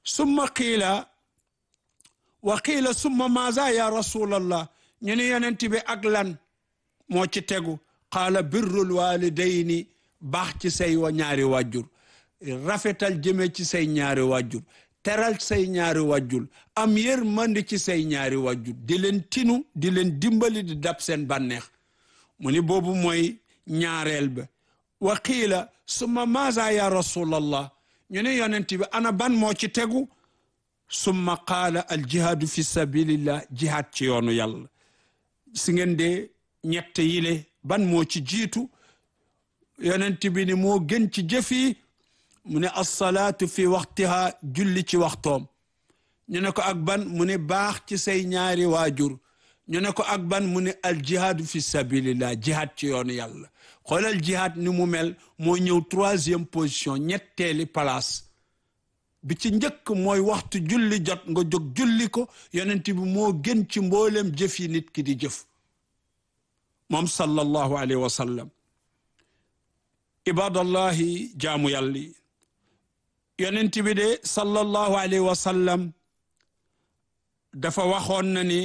summa qiila wa qiila summa maaza ya rasulallah ñu ne yonent bi ak lan moo ci tegu qaala birrul walidayni baax ci say wa ñaari wàjjur rafetal jëme ci say ñaari wàjjur teral say ñaari wàjjur am yërmande ci say ñaari wàjjur di leen tinu di leen dimbali di dab seen bànneex mu ni boobu mooy ñaareel ba wa qiila summa maaza ya rasulallah ñu ne yonent bi ana ban moo ci tegu summa qaala al jihaadu fi sabilillah jihaad ci yoonu yàlla si ngeen de ñett yile ban moo ci jiitu yonent bi ni moo gën ci jëf yi mu ne assalaatu fi waxtiha julli ci waxtoom ñu ne ko ak ban mu ne baax ci say ñaari waajur ñu ne ko ak ban mu ne al jihaadu fi sabilillah jihaad ci yoonu yàlla xoolal jihaad ni mu mel moo ñëw troisième position ñetteeli place bi ci njëkk mooy waxtu julli jot nga jóg julli ko yonent bi moo gën ci mboolem jëf yi nit ki di jëf moom sallallahu alayhi wa sallam ibadallahi jaamu yàlla yi yonent bi de sallallahu alayhi wa sallam dafa waxoon na ni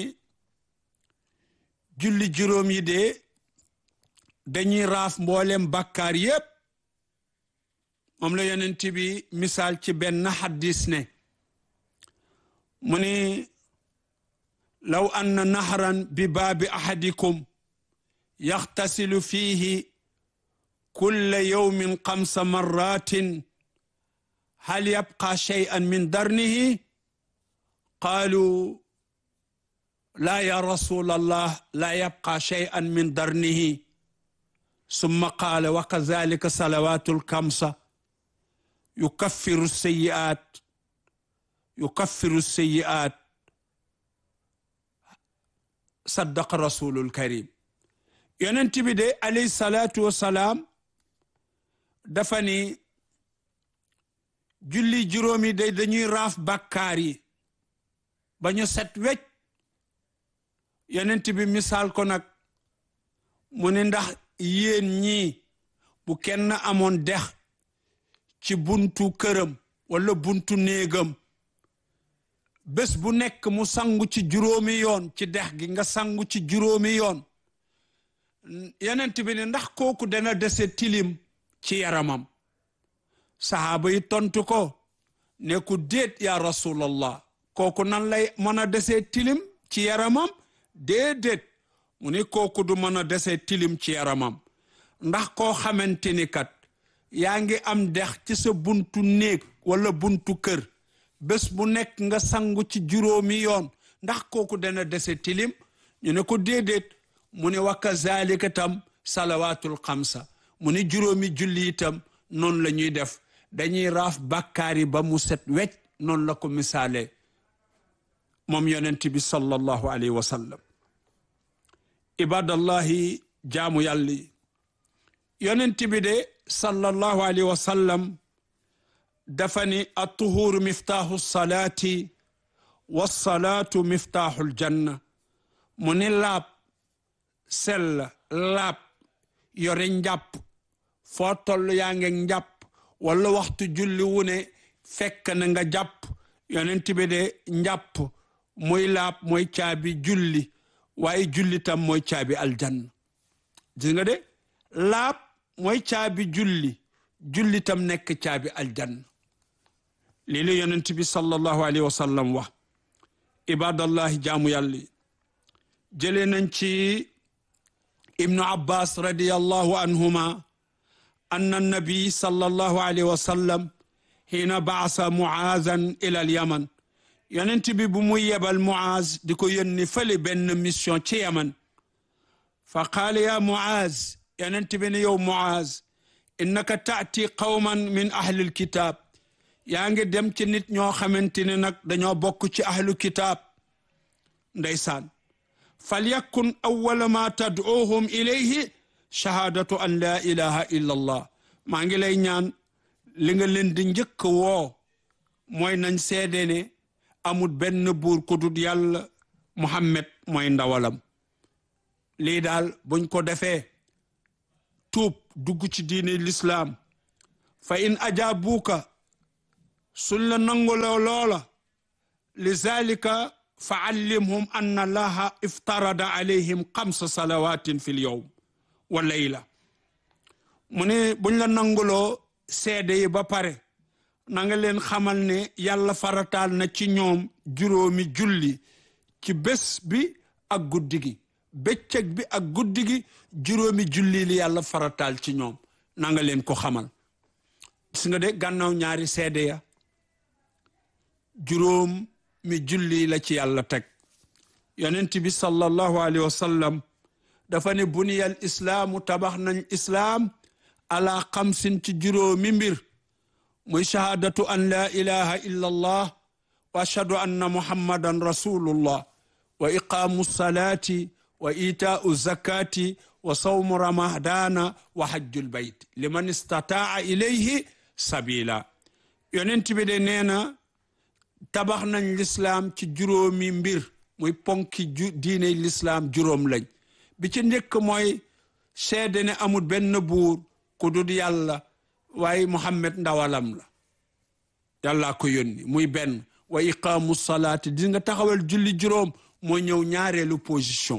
julli juróom yi de dañuy raaf mboolem bàkkaar yépp moom la yonent bi misaal ci benn xaddis ne mu ni law anna nahran bi baabi ahadikum yaxtasilu fiihi kulla yawmin xamsa marratin hal yabqa shay'an min darnihi qaalu laa ya rasul allah laa yabqa shay'an min darnihi summa qaala wa kazalika salawatu lkamsa yukaffiru sayi'at yukaffiru sayi'at saddaqa rasulul karim yonent bi de alayhi salaatu wasalaam dafa ni julli juróomi day dañuy raaf bàkkaar yi ba ñu set wecc yonent bi misaal ko nag mu ne ndax yéen ñii bu kenn amoon dex ci buntu këram wala buntu néegam bés bu nekk mu sangu ci juróomi yoon ci dex gi nga sangu ci juróomi yoon yonent bi ne ndax kooku dana dese tilim ci yaramam sahaaba yi tontu ko ne ku déet ya rasulallah kooku nan lay mën a dese tilim ci yaramam déedéet mu ni kooku du mën a dese tilim ci yaramam ndax koo xamante ni kat yaa ngi am dex ci sa buntu néeg wala buntu kër bés bu nekk nga sangu ci juróomi yoon ndax kooku dana dese tilim ñu ne ko déedéet mu ne wa kazalika tam salawaatul xamsa mu ni juróomi julli itam noonu la ñuy def dañuy raaf bàkkaar yi ba mu set wecc noonu la ko misaale moom yonent bi sallallahu alayhi wa sallam ibadallahi jaamu yàlla yi yonent bi de sallallahu alayhi wa sallam dafa ni attuhuuru miftaaxu salaati wassalaatu miftaaxul janna mu ni laab sell laab yore njàpp foo toll yaa ngi njàpp wala waxtu julli wu ne fekk na nga jàpp yonent bi de njàpp muy laab mooy caabi julli waaye julli tam mooy caabi aljanna gis nga de laab mooy caabi julli julli tam nekk caabi aljanna lii la yonent bi sallallahu alayhi wa sallam wax ibadallahi jaamu yàlla jëlee nañ ci ibnu abbas radiallahu anhuma anna nabi sallallahu alayhi wa sallam xiina baasa muaazan ila al yaman yonent bi bu muy yebal muaaz di ko yónni fële benn mission ci yaman fa qaala ya muaaz yonent bi ne yow muaaz innaka taati qawman min ahli alkitaab yaa ngi dem ci nit ñoo xamante ne nag dañoo bokk ci ahlu kitaab ndeysaan falyakun awwala ma tad'uuhum ilayhi shahaadatu an laa ilaha illa allah maa ngi lay ñaan li nga leen di njëkk woo mooy nañ seede ne amul benn buur ku dul yàlla muhammad mooy ndawalam lii daal buñ ko defee tuub dugg ci diine lislaam fa in ajaabuuka suñ la nanguloo loola li zalika fa allimhum anna allaha iftarada alayhim xamsa salawatin fi l yowm wa layla mu ne buñ la nanguloo seede yi ba pare na nga leen xamal ne yàlla farataal na ci ñoom juróomi julli ci bés bi ak guddi gi bëccëg bi ak guddi gi juróomi julli li yàlla farataal ci ñoom na nga leen ko xamal gis nga de gànnaaw ñaari seede ya juróom mi julli la ci yàlla teg yonent bi sallallahu alayhi wa sallam dafa ne buniyal islaamu tabax nañ islaam ala xamsin ci juróomi mbir muy shahaadatu an laa ilaha illa allah wa ashhadu anna muhammadan rasulullah wa iqaamu salaati wa itaau zakati wa sawmu ramadana wa hajjul bayt liman istataa ilayhi sabila yonent bi de nee na tabax nañ lislaam ci juróomi mbir muy ponki ju diiney lislaam juróom lañ bi ci njëkk mooy seede ne amul benn buur ku dul yàlla waaye Muhammad ndawalam la yàllaa ko yónni muy benn wa iqaamu salaati di nga taxawal julli juróom moo ñëw ñaareelu position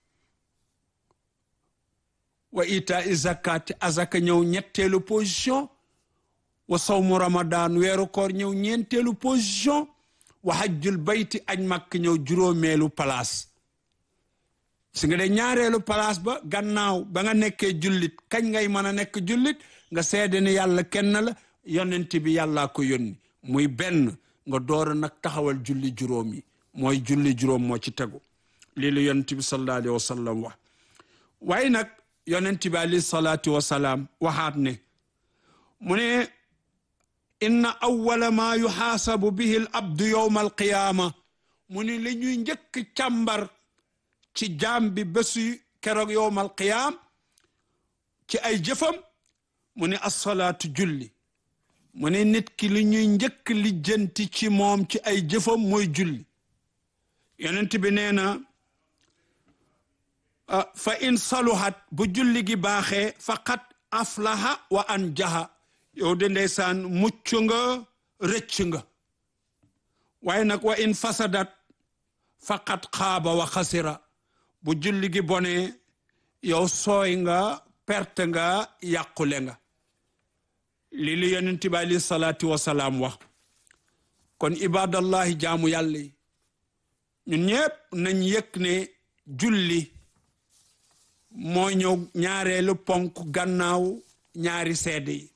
wa ita i zakati azaka ñëw ñetteelu position wa sawmu ramadan weeru koor ñëw ñeenteelu position wa hajjul bayti aj makk ñëw juróomeelu place si nga de ñaareelu place ba gannaaw ba nga nekkee jullit kañ ngay mën a nekk jullit nga seede ne yàlla kenn la yonent bi yàllaa ko yónni muy benn nga door nag taxawal julli juróom yi mooy julli juróom moo ci tegu lii la yonent bi sallallahu alayhi wa sallam wax waaye nag yonent bi alayhi salaatu wa salaam waxaat ne mu ne inna awwala ma yuxaasabu bihi al abdu yowma alqiyaama mu ne li ñuy njëkk càmbar ci jaam bi bésu keroog yowma alqiyaam ci ay jëfam mu ne assalaatu julli mu ne nit ki li ñuy njëkk lijjanti ci moom ci ay jëfam mooy julli yonent bi nee na fa in saluhat bu julli gi baaxee faqat aflaha wa anjaha yow de ndeysaan mucc nga rëcc nga waaye nag wa in fasadat faqat xaaba wa xasira bu julli gi bonee yow sooy nga perte nga yàqule nga lii li yonent bi alayhi salaatu wasalaam wax kon ibadallahi jaamu yàlla yi ñun ñëpp nañ yëg ne julli moo ñëw ñaareelu ponk gannaaw ñaari seede yi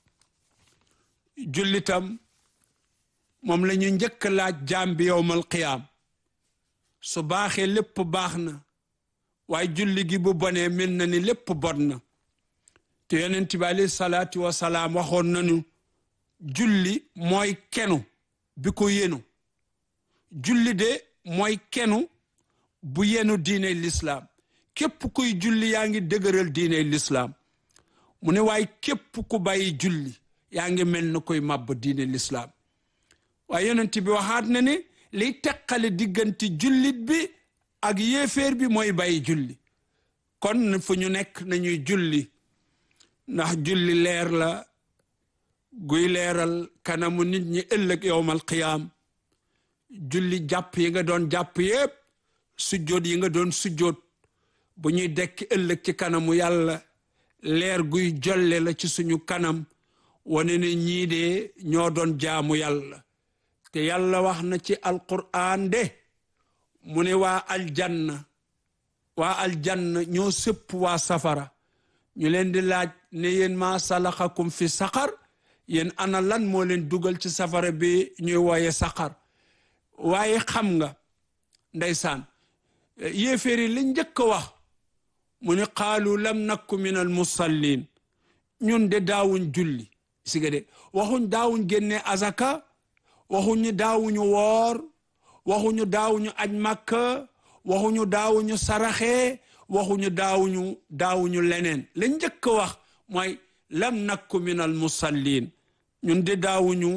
jullitam moom la ñu njëkk laaj jaam bi yowmal qiyaam su baaxee lépp baax na waaye julli gi bu bonee mel na ni lépp bon na te yonent bi alayhi salaatu wasalaam waxoon nañu julli mooy kenu bi ko yenu julli de mooy kenu bu yenu diine lislaam képp kuy julli yaa ngi dëgëral diine lislaam mu ne waaye képp ku bàyyi julli yaa ngi mel na koy màbb diine lislaam waaye yonent bi waxaat na ne liy teqale diggante jullit bi ak yéeféer bi mooy bàyyi julli kon fu ñu nekk nañuy julli ndax julli leer la guy leeral kanamu nit ñi ëllëg yowmal qiyaam julli jàpp yi nga doon jàpp yépp sujjóot yi nga doon sujjóot bu ñuy dekki ëllëg ci kanamu yàlla leer guy jolle la ci suñu kanam wane ne ñii de ñoo doon jaamu yàlla te yàlla wax na ci alquraan de mu ne waa aljanna waa aljanna ñoo sëpp waa safara ñu leen di laaj ne yéen maa salaxakum fi saqar yéen ana lan moo leen dugal ci safara bi ñuy wooye saqar waaye xam nga ndeysaan yéeféeri li njëkk a wax mu ne qaalu lam nakku min al musallin ñun de daawuñ julli si nga de waxuñ daawuñ génne azaka waxuñu daawuñu woor waxuñu daawuñu aj makka waxuñu daawuñu saraxe waxuñu daawuñu daawuñu leneen la njëkk a wax mooy lam nakku min al musallin ñun de daawuñu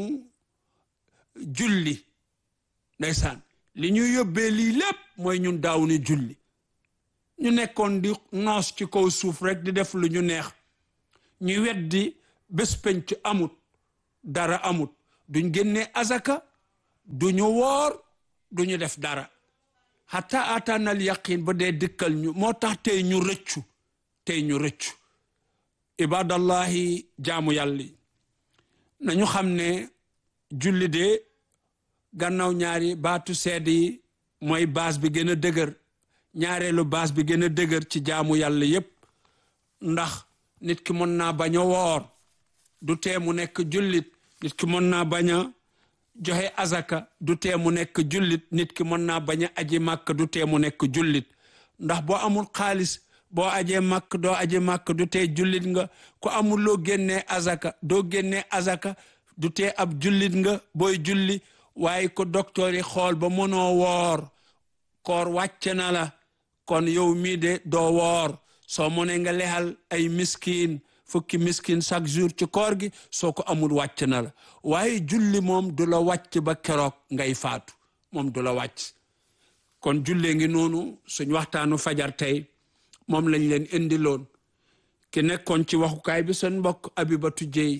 julli ndeysaan li ñu yóbbee lii lépp mooy ñun daawuñu julli ñu nekkoon di noos ci kaw suuf rek di def lu ñu neex ñu weddi bés penc amut dara amut duñ génnee azaka duñu woor duñu def dara hatta ataanal yaqin ba dee dëkkal ñu moo tax tey ñu rëccu tey ñu rëccu ibadallahi jaamu yàlla nañu xam ne julli de gannaaw ñaari baatu seede yi mooy baas bi gën a dëgër ñaareelu baas bi gën a dëgër ci jaamu yàlla yépp ndax nit ki mën naa bañ a woor du tee mu nekk jullit nit ki mën naa bañ a joxe azaka du tee mu nekk jullit nit ki mën naa bañ a aji màkk du tee mu nekk jullit ndax boo amul xaalis boo ajee màkk doo aji màkk du tee jullit nga ku amul loo génnee azaka doo génnee azaka du tee ab jullit nga booy julli waaye ko docteur yi xool ba mënoo woor koor wàcc na la kon yow mii de doo woor soo mënee nga lexal ay miskin fukki miskin chaque jour ci koor gi soo ko amul wàcc na la waaye julli moom du la wàcc ba keroog ngay faatu moom du la wàcc kon jullee ngi noonu suñ waxtaanu fajar tey moom lañ leen indiloon ki nekkoon ci waxukaay bi seen mbokk Abibatu Jeey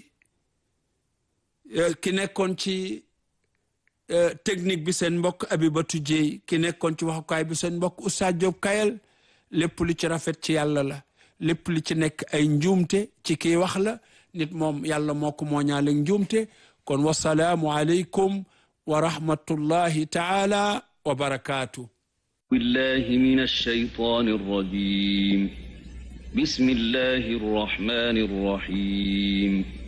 ki nekkoon ci technique bi seen mbokk Abibatu Jeey ki nekkoon ci waxukaay bi seen mbokk Oustaz Diop Kayel lépp lu ci rafet ci yàlla la lépp li ci nekk ay njuumte ci kii wax la nit moom yàlla moo ko moo ñaale njuumte kon wasalaamu aleykum wa rahmatullahi taala wa barakaatu بالله من الشيطان الرجيم بسم الله الرحمن الرحيم